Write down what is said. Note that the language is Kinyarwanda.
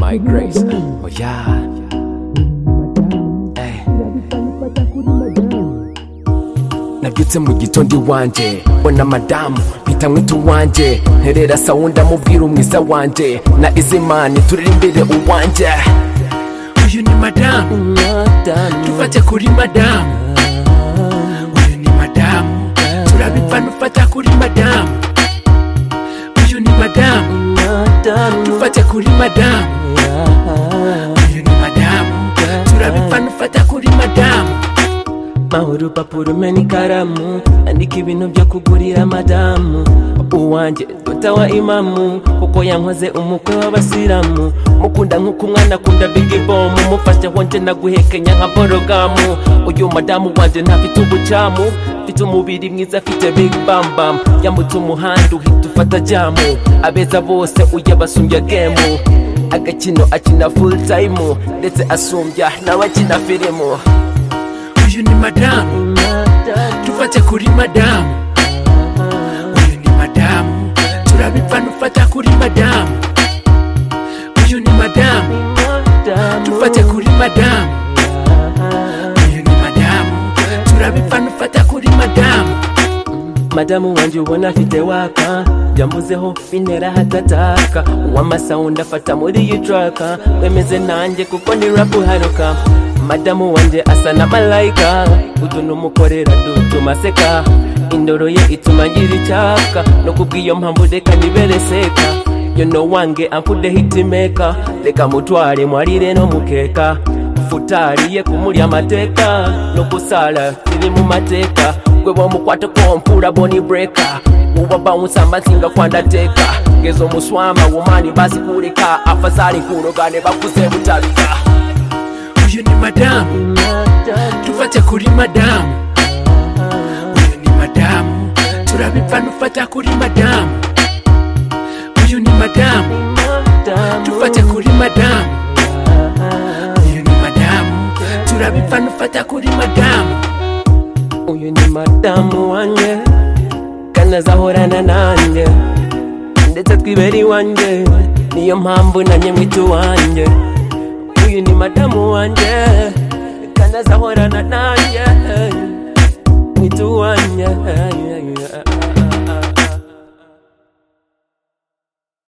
my grace. Oh yeah. Hey. nabyutse mu gitondo iwanjye mbona madamu mpita mwita uwanjye nterera sawundi amubwira umwiza wanjye na izimana turere imbere uwanjye uyu ni madamu tufate kuri madamu uyu ni madamu turabipfana ufata kuri madamu uyu ni madamu tufate kuri madamu uyu ni madamu turabipfana ufata kuri madamu maho urupapuro umena ikaramu andika ibintu byo kugurira madamu uwanjye dota wa imamu kuko yankoze umukwe w'abasilamu mukunda nk'uko umwana akunda bigibomu mufashe wonje naguhekenya nka borogamu uyu madamu wanjye ntafite ubucamu mfite umubiri mwiza afite big bambam yambutse umuhanda uhita ufata jamu abeza bose uyabasumbya gemu agakino akina full time ndetse asumbya n'abakina filimu uyu ni madamu tufate kuri madamu uyu ni madamu turabipfana ufata kuri madamu uyu ni madamu tufate kuri madamu uyu ni madamu turabipfana ufata kuri madamu madamu wanjye ubona afite waka byambuzeho bintera hatataka uw'amasawundi afata muri iyi traka wemeze nanjye kuko ni rapu uharuka madamu wanjye asa na malayika utuntu umukorera dutuma aseka indoro ye ituma ngira icyaka no kubw'iyo mpamvu reka nibereseka yono wange amfude hitimeka reka mutware mwarire no mukeka futari ye kumurya amateka no gusara ziri mu mateka gwe bamukwata kompura boni breka ubabawunsa amazinga kwandateka ngezo muswama womani bazikureka afazari nkurogane bakuze butabika uyu ni madamu tufate kuri madamu uyu ni madamu turabipfana ufata kuri madamu uyu ni madamu tufate kuri madamu uyu ni madamu turabipfana ufata kuri madamu uyu ni madamu wanjye kandi azahorana nanjye ndetse twibera iwanjye niyo mpamvu nanjye mwita uwanjye uyu ni madamu wanjye kandi azahorana nanjye